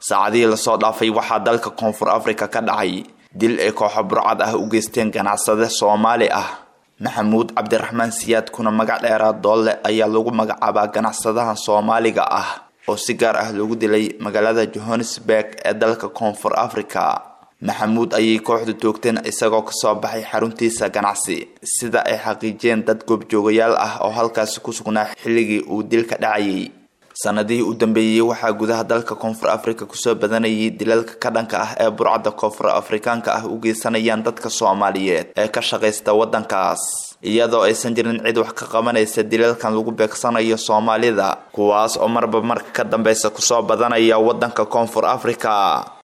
saacadihii lasoo dhaafay waxaa dalka koonfur afrika ka dhacay dil ay kooxo burcad ah u geysteen ganacsade soomaali ah maxamuud cabdiraxmaan siyaad kuna magac dheeraa doolle ayaa lagu magacaabaa ganacsadaha soomaaliga ah oo si gaar ah loogu dilay magaalada johannesburg ee dalka koonfur afrika maxamuud ayay kooxdu toogteen isagoo kasoo baxay xaruntiisa ganacsi sida ay xaqiijiyeen dad goobjoogayaal ah oo halkaasi ku sugnaa xilligii uu dilka dhacayay sanadihii u dambeeyey waxaa gudaha dalka koonfur afrika kusoo badanayay dilalka ka dhanka ah ee burcadda koonfur afrikaanka ah u geysanayaan dadka soomaaliyeed ee ka shaqaysta waddankaas iyadoo aysan jirin cid wax ka qabanaysa dilalkan lagu beegsanayo soomaalida kuwaas oo marba marka ka dambeysa kusoo badanaya waddanka koonfur afrika